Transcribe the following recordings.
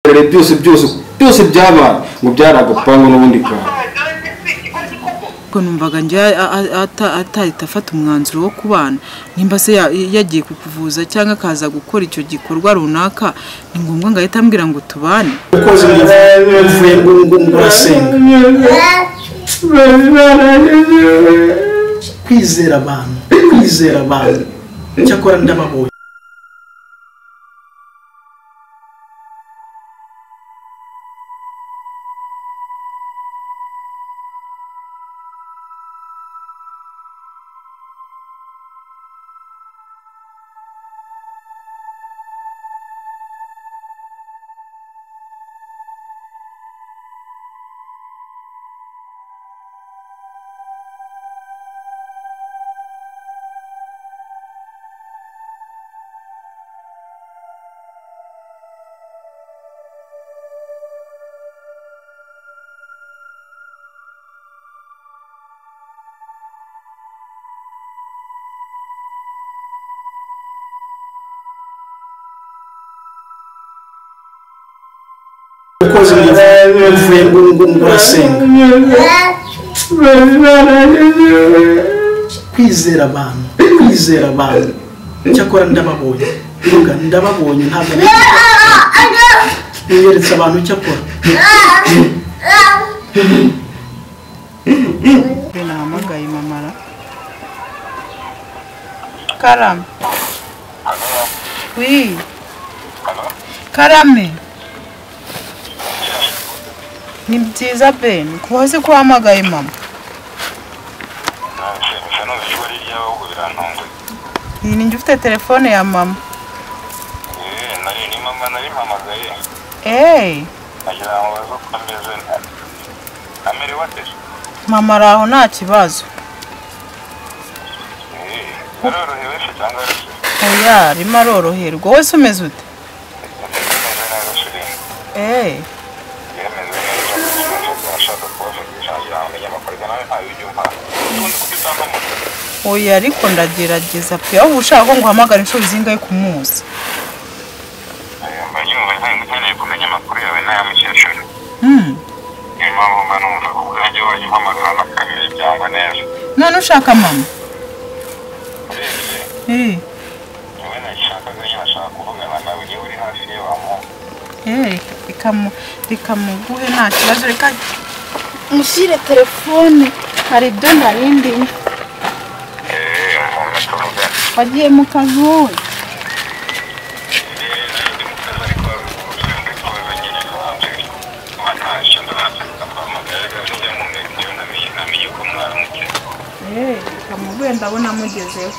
rero byose byose byose byabaye ngo byari agapangu n'ubundi kantu ko numvaga njya atahita afata umwanzuro wo kubana nimba se ya- yagiye kukuvuza cyangwa akaza gukora icyo gikorwa runaka ni ngombwa ngo ahite ambwira ngo tubane ukoze umuvuye ngo ngo urasenga kwizera abantu kwizera abantu cyakora ndababonye ukoze umuvuye ngo ngo urasenga kwizera abantu kwizera abantu cyakora ndababonye mvuga ndababonye ntabwo niyeretse abantu cyakora Mbe nahamagaye mamara karame wi karame ni byiza beni ko wazi ko wahamagaye mama gusa numva ijwi ari iryawe ahubwo birantunguye iyi ni njye ufite telefone ya mama Eh, nari ni mama nari mpamagaye eee nagira ngo baze uko ameze na- amerewe ate mama ari aho nta kibazo Eh, arorohewe se cyangwa arose oya arimo aroroherwa wowe se umeze ute yemeze neza shiringi eee yemeze neza kuko ashaka kubavugisha ngira ngo amenye amakuru ibyo nawe ntabibyumva ubundi kuko utanamutse oya ariko ndagerageza pe wowe uba ushaka ko nguhamagara inshuro zingahe ku munsi mba nyumva nta- nkeneye kumenya amakuru yawe n'aya mukecuru Hmm. niyo mpamvu mba numva ku bwanjye wajya umpamagara na kabiri byangwa neza none ushaka mama urebye eee wowe nashakaga nyine ashaka kuvugana nawe niba uri hafi ye wamuha Eh, rikamu- rikamuguhe nta kibazo reka mushyire telefone hari ibyo narindi Eh, umuntu tuvugana wagiye mu kazi wowe rikamuguhe ndabona amugezeho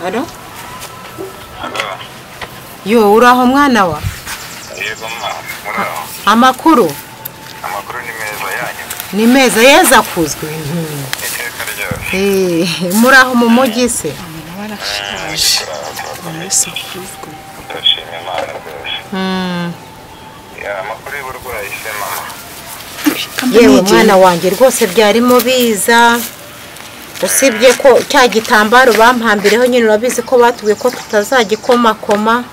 Alo? Yo, uraho mwana wa? Amakuru ni meza yeza kuzwe. Eh, muraho mu mujyi se? Mm. Yewe mwana wanjye rwose byarimo biza. Usibye ko cya gitambaro bampambireho nyine urabizi ko batubwiye ko tutazagikomakoma.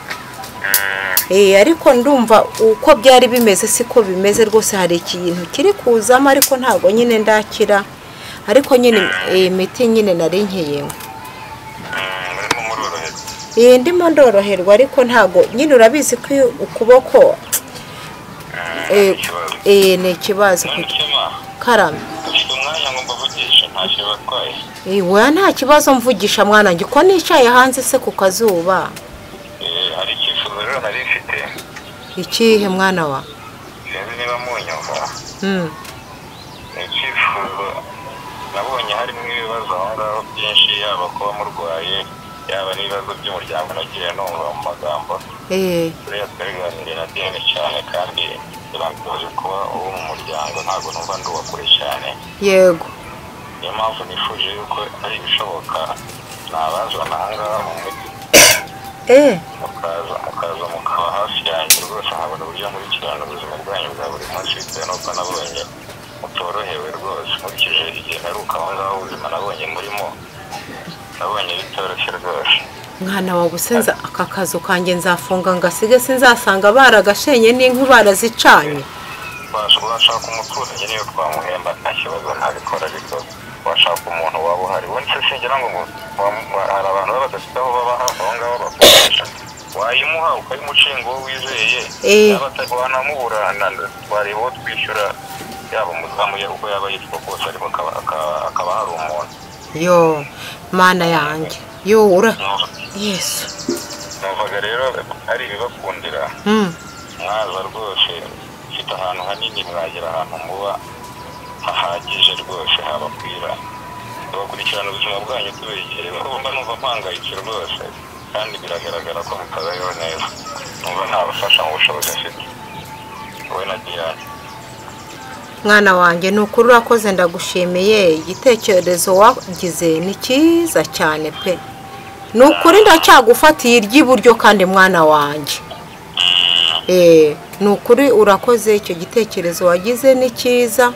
Eh, ariko ndumva uko byari bimeze siko bimeze rwose hari ikintu kiri kuzamo ariko ntabwo nyine ndakira ariko nyine eh, imiti nyine nari nkeyewe iyi ndimo ndoroherwa ariko ntabwo nyine urabizi ko iyo ukuboko eh, eh, ni ikibazo karame Eh, weya nta kibazo mvugisha mwana wanjye ko nicaye hanze se ku kazuba ikihe mwana wa sinzi niba munyumva Mm. icyifuzo nabonye harimo ibibazo aho ngaho byinshi yaba kuba murwaye yaba n'ibibazo by'umuryango nagiye numva mu magambo eh turiya twabiganiriye na deni cyane kandi birangoye kuba uwo mu muryango ntabwo numva ndi uwa kure cyane yego niyo mpamvu nifuje yuko ari ibishoboka nabazana aha ngaha mu mujyi eh mukaza mukaza mukaba hafi yanjye rwose nkabona uburyo nkurikirana ubuzima bwanyu bwa buri munsi bitewe n'uko nabonye mutorohewe rwose nkurikije igihe naruka aho ngaho ubuzima nabonye murimo nabonye bitoroshye rwose mwana wawe usenza aka kazu kanjye nzafunga ngasige sinzasanga baragashenye n'inku barazicanye washobora washaka umuturage niyo twamuhemba nta kibazo ntabikora ariko washaka umuntu waba uhari ubundi se singira ngo ngo- ngo hari abantu baba badafite aho baba hafi aho ngaho bakoresha wayimuha ukayimucinga uwo wizeye Eh. yaba atari wanamuburana twareba uwo twishyura yaba umuzamu ye uko yaba yitwa kose ariko akaba- akaba akaba hari umuntu yo mana yanjye yo ura Numva- yesu numvaga rero ari ibibakundira Mm. mwaza rwose mfite ahantu hanini mwagera ahantu muba hahagije rwose habakwira tubakurikirana ubuzima bwanyu tubegere kuko mba numva mpangayitse rwose kandi biragaragara ko mutabayeho neza numva ntabafasha mu bushobozi mfite wowe na diyane mwana wanjye ni ukuri urakoze ndagushimiye igitekerezo wagize ni cyiza cyane pe ni ukuri ndacyagufatiye iry'iburyo kandi mwana wanjye Eh, ni ukuri urakoze icyo gitekerezo wagize ni cyiza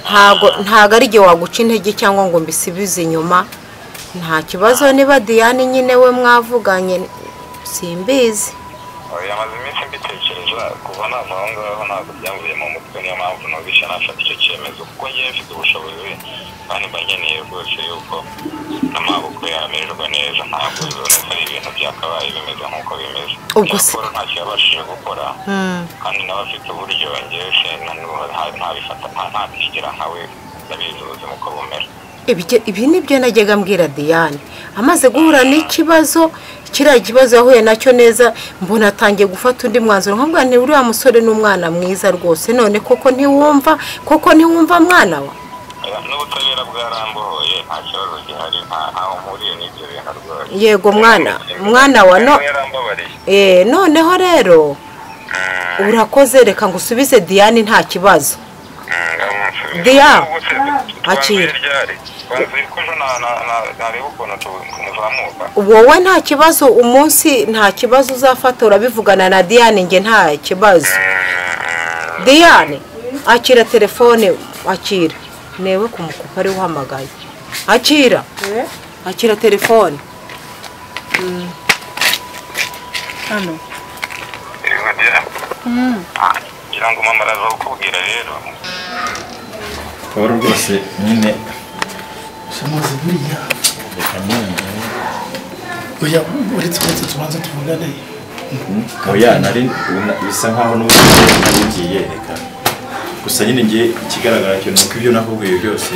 ntago ntago ari igihe waguca intege cyangwa ngo mbisubize inyuma nta kibazo niba diyane nyine we mwavuganye simbizi Oya, maze iminsi mbitekereza kuva nava aho ngaho ntabwo byamvuye mu mutwe niyo mpamvu numvise nafata icyo cyemezo kuko ngewe mfite ubushobozi kandi mba nkeneye rwose yuko amaboko yamererwa neza ntabwo biba ari ibintu byakabaye bimeze nk'uko bimeze Ubwo se- Nyakora ntacyo yabashije gukora Mm. kandi nawe afite uburyo ngewe se na n'ubu nta- ntabifata nta- ntabigira nkawe ndabizi ubuzima uko bumera Ibijye- ibi ni byo najyaga mbwira diane amaze guhura n'ikibazo kiriya kibazo yahuye nacyo neza mbona atangiye gufata undi mwanzuro nkabwa ni uriya musore n'umwana mwiza rwose none koko ntiwumva koko ntiwumva mwana wa Oya, n'ubutabera bwarambuhoye nta kibazo gihari nta- ntaho mpuriye n'ibyo bintu rwose yego mwana mwana wa no yarambabariye eh, noneho rero urakoze reka ngo usubize diane nta kibazo Dia. Akira. wowe nta kibazo umunsi nta kibazo uzafata urabivugana na diane njye nta kibazo diane akira telefone akira newe kumukupa ari uhamagaye akira akira telefone hano ngira ngo mama araza kukubwira rero wowe rwose nyine shamaze buriya reka nyine oya uretse uretse tubanza tuvugane oya nari bisa nkaho n'ubundi nari ngiye reka gusa nyine ngiye ikigaragara cyo ni uko ibyo nakubwiye byose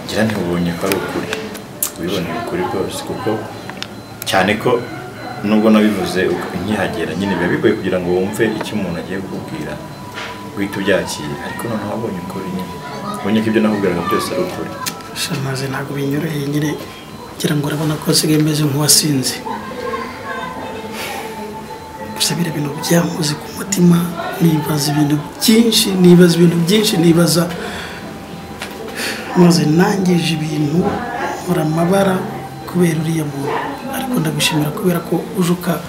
ngira ntibubonye ko ari ukuri ubiboneye ukuri rwose kuko cyane ko nubwo nabivuze uko- nkihagera nyine biba bigoye kugira ngo wumve icyo umuntu agiye kukubwira guhita ubyakira ariko noneho wabonye ukuri nyine ubonye ko ibyo nakubwiraga byose ari ukuri shamaze ntabwo binyoroheye nyine ngira ngo urabona ko nsigaye meze nk'uwasinze gusa biriya bintu byankoze ku mutima nibaza ibintu byinshi nibaza ibintu byinshi nibaza maze nangije ibintu nkora amabara kubera uriya muntu ariko ndagushimira kubera ko uje uka-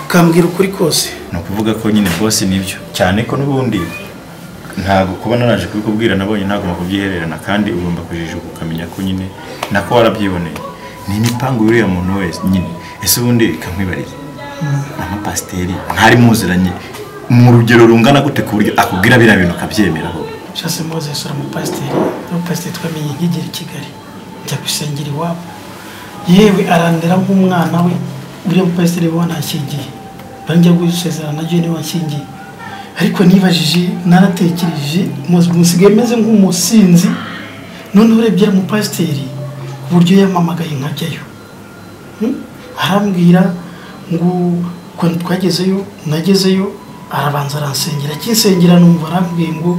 ukambwira ukuri kose ni ukuvuga ko nyine rwose nibyo cyane ko n'ubundi ntabwo kuba naraje kubikubwira nabonye ntagomba kubyihererana kandi ugomba kujijuka ukamenya ko nyine nako warabyiboneye ni imipangu y'uriya muntu wese nyine ese ubundi ikamwibarira amapasiteri ntari muziranye mu rugero rungana gute ku buryo akubwira biriya bintu akabyemeraho Chance Moses uramupasiteri n'umupasiteri twamenye nkigera i Kigali njya gusengera iwabo yewe arandera nk'umwana we uriya mupasiteri we wanashyingiye bari njya gusezerana na Jane washyingiye ariko nibajije naratekereje muzi musigaye meze nk'umusinzi noneho urebye uriya mupasiteri ku buryo yamamagaye nkajyayo Hmm? arambwira ngo ukuntu twagezeyo nagezeyo arabanza aransengera akinsengera numva arambwiye ngo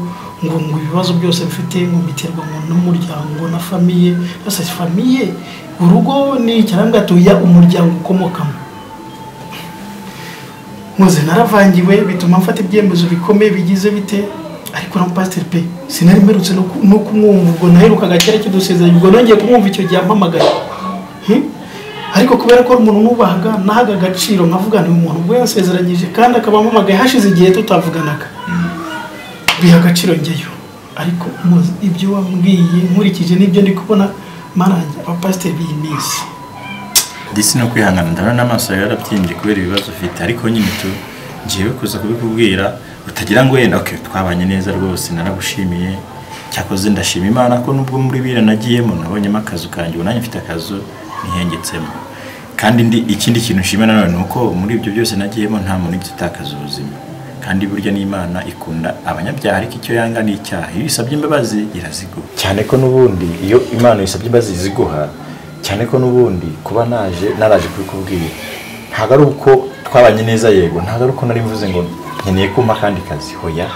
ngo ngo ibibazo byose mfite ngo mbiterwa ngo n'umuryango na famiye yose famiye urugo ni iki arambwira ati oya umuryango ukomokamo muze naravangiwe bituma mfata ibyemezo bikomeye bigize bite ariko na pasiteri pe sinari mperutse no ku- no kumwumva ubwo naherukaga kera kidusezeranya ubwo nongeye kumwumva icyo gihe ampamagaye Hmm? ariko kubera ko ari umuntu nubahaga nahaga agaciro nkavuga ni umuntu ubwo yansezeranyije kandi akaba ampamagaye hashize igihe tutavuganaga biha agaciro njyeyo ariko muzi ibyo wambwiye nkurikije n'ibyo ndi kubona mana yanjye abapasiteri b'iyi minsi ndetse no kwihangana ndabona n'amaso yawe yarabyimbye kubera ibibazo ufite ariko nyine tu ngiye kuza kubikubwira utagira ngo yenda okay, twabanye neza rwose naragushimiye cyakoze ndashima imana ko nubwo muri bira nagiyemo nabonyemo akazu kanjye ubu nanjye mfite akazu ntihengetsemo kandi ndi ikindi kintu nshima nanone ni uko muri ibyo byose nagiyemo nta muntu ugeze utakaza ubuzima kandi burya n'imana ikunda abanyabyaha ariko icyo yanga ni icyaha iyo isabye imbabazi iraziguha cyane ko n'ubundi iyo imana isabye imbabazi iziguha cyane ko n'ubundi kuba naje naraje kubikubwira ntabwo ari uko twabanye neza yego ntabwo ari uko nari mvuze ngo nkeneye kumpa akandi kazi hoya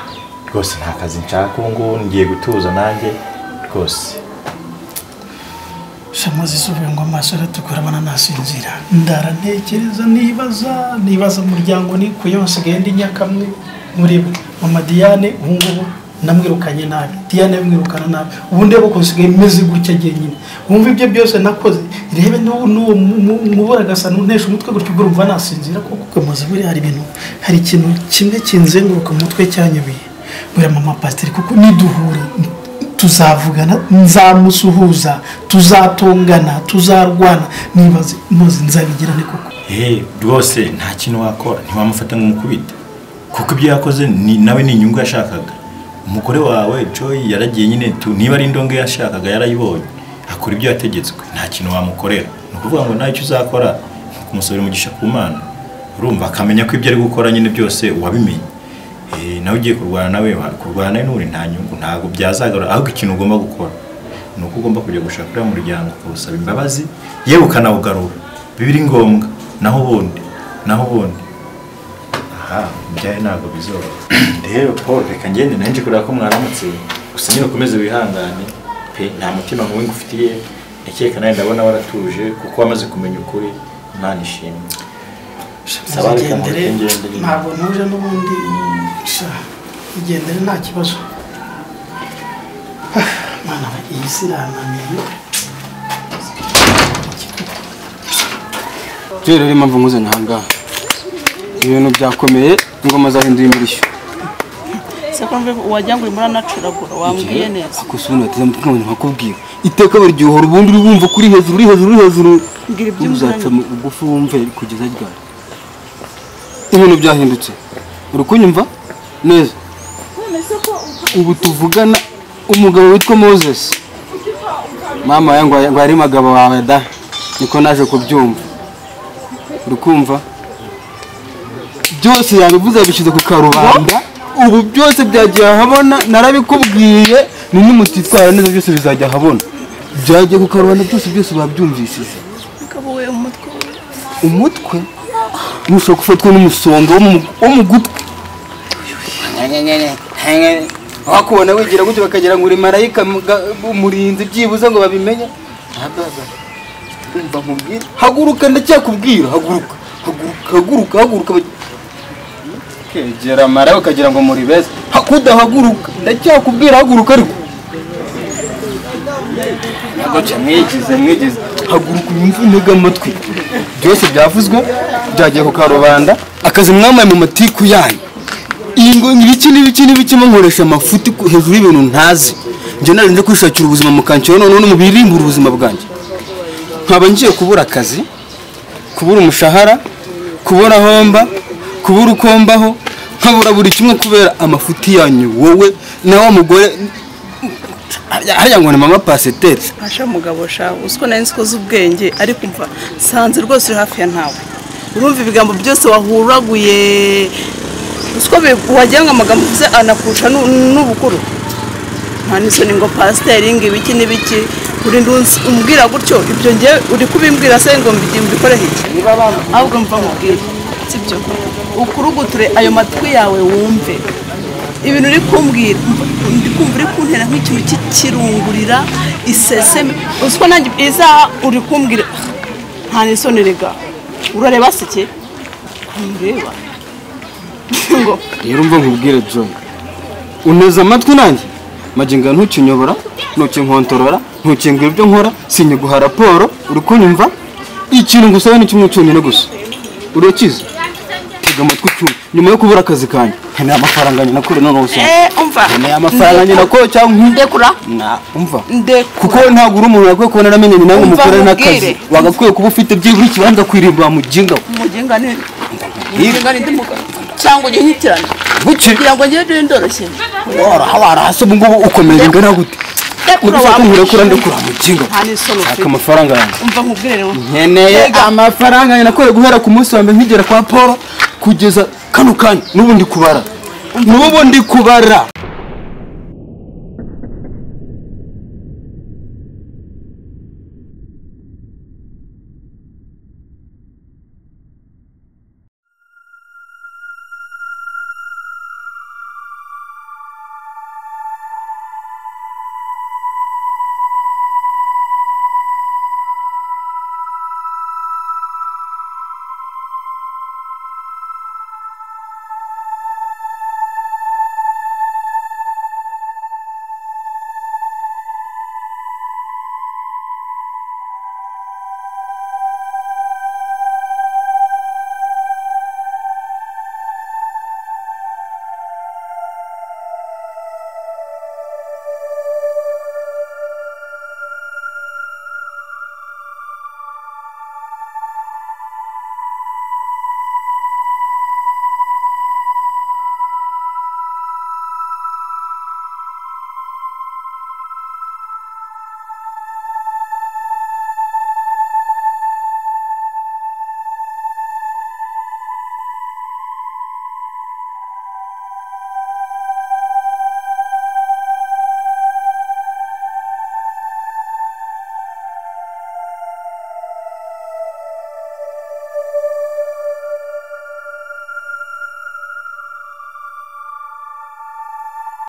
rwose nta kazi nshaka ubu ngubu ngiye gutuza nanjye rwose shamaze isubire ngo amaso aratukura abona nasinzira ndaratekereza nibaza nibaza umuryango nikuyeho nsigaye ndi nyakamwe muri bo mama diane ubu ngubu namwirukanye nabi diane yamwirukana nabi ubu ndeba uko nsigaye meze gutya njyenyine wumva ibyo byose nakoze rebe n'ubu- n'uwo mu- mubura agasa n'untesha umutwe gutyo ubwo urumva nasinzira kuko ukomaze buriya hari ibintu hari ikintu kimwe kinzenguruka mu mutwe cyanyoboye buriya mama pasiteri kuko niduhura tuzavugana nzamusuhuza tuzatongana tuzarwana niba zi- muzi nzabigirane koko eee rwose nta kintu wakora ntiwamufata nk'umukubita kuko ibyo yakoze ni- nawe ni inyungu yashakaga umugore wawe joy yaragiye nyine tu niba ari indongo yashakaga yarayibonye akora ibyo yategetswe nta kintu wamukorera ni ukuvuga ngo nawe icyo uzakora ni ukumusabira umugisha ku mana urumva akamenya ko ibyo ari gukora nyine byose wabimenye Eh, nawe ugiye kurwana nawe wa- kurwana nawe n'uri nta nyungu ntabwo byazagarura ahubwo ikintu ugomba gukora ni uko ugomba kujya gushaka uriya muryango ukawusaba imbabazi yewe ukanawugarura bibiri ngombwa naho ubundi naho ubundi aha ibyawe ntabwo bizoroha rero paul reka ngende nanjye kureba ko mwaramutse gusa nyine ukomeze wihangane pe nta mutima mubi ngufitiye ndakeka nawe ndabona waratuje kuko wamaze kumenya ukuri imana ishimwe Saba reka Ugendere, mureke ngende nyine. ntabwo nuje n'ubundi sha ugendere nta kibazo Ah, mana we, iyi si irananiye rero rero impamvu nkuzana ahangaha ibintu byakomeye ingoma zahindura imirishyo sekombe wagira ngo urimo uranacuragura wambwiye neza akusubira bateze amatwi nkabona nkakubwira iteka biryohora ubundi uri wumva ko uri hejuru uri hejuru uri hejuru Mbwira iby'umwana. uzaca mu bugufi wumve kugeza ryari ibintu byahindutse uri kunyumva neza ubu tuvugana umugabo witwa moses mama we ngo ngo yari umugabo wawe da niko naje kubyumva uri kumva byose yabivuze yabishyize ku karubanda ubu byose byagiye ahabona narabikubwiye ni nimutitwara neza byose bizajya ahabona byagiye ku karubanda byose byose babyumvishije ukaba we umutwe we umutwe ntushobora gufatwa n'umusonga wo mu- wo mu gutwi wakubona wigira gutyo bakagira ngo uri marayika mga- umurinzi byibuze ngo babimenye Ah, baba. Umva nkubwire. haguruka ndacyakubwira haguruka haguruka haguruka haguruka kegera mara ukagira ngo muri beza kudahaguruka ndacyakubwira haguruka ariko agaca mwigize mwigize haguruka unyumve untege amatwi byose byavuzwe byagiye ku karubanda akazi mwambaye mu matiku yanyu iyi ngo ibiki n'ibiki n'ibiki munkoresha amafuti ku- hejuru y'ibintu ntazi njye narinze kwishakira ubuzima mu kansiro noneho no mu birimbura ubuzima bwanjye nkaba ngiye kubura akazi kubura umushahara kubura homba kubura uko mbaho nkabura buri kimwe kubera amafuti yanyu wowe na wa mugore hariya ngo ni mama paseteri asha mugabo shawe uzi ko nari nzi ko uzi ubwenge ariko umva nsanze rwose uri hafi ya ntawe urumva ibigambo byose wahuraguye uzi ko bi- wagira ngo amagambo uvuze anakurusha n'u- n'ubukuru nta n'isoni ngo pasiteri ngo ibiki n'ibiki uri ndunzi umbwira gutyo ibyo ngiye uri kubimbwira se ngo mbi- mbikoreho iki ahubwo mva nkubwire sibyo ukuruguture ayo matwi yawe wumve ibintu uri kumbwira mva- ndi kumva uri kuntera nk'ikintu cy'ikirungurira iseseme uzi ko nanjye isaha uri kumbwira nta n'isoni rega urareba se ke kumureba ngo rero umva nkubwire john unteze amatwi nanjye magingo aya ntukinyobora ntukinkontorora ntukimbwira ibyo nkora sinyiguha raporo uri kunyumva ikintu ngusaba ni kimwe cyonyine gusa urakizi tega amatwi cyumva nyuma yo kubura akazi kanjye nkeneye amafaranga nyina kure none usanga eee umva nkeneye amafaranga nyina kure cyangwa nkunde ndekura na umva ndekura kuko ntabwo uri umuntu yakwiye kubona amenye ni nawe Umva mukorana n'akazi nkubwire. wagakwiye kuba ufite byibura ikibanza kwirimbura mu jinga umugenga ni umugenga ni ndimugabo cyangwa ujye unyitirana bukiri kugira ngo ngende ndoroshye warahabara hasi ubu ngubu ukomeje ingana gute ndekura mudufate wawe nkura ndekura mu jinga nta n'isoni shaka ufite amafaranga yanjye umva nkubwire rero nkeneye amafaranga nyina kure guhera ku munsi wa mbere nkigera kwa paul kugeza kano kanya n'ubu ndi kubara n'ubu ndi kubara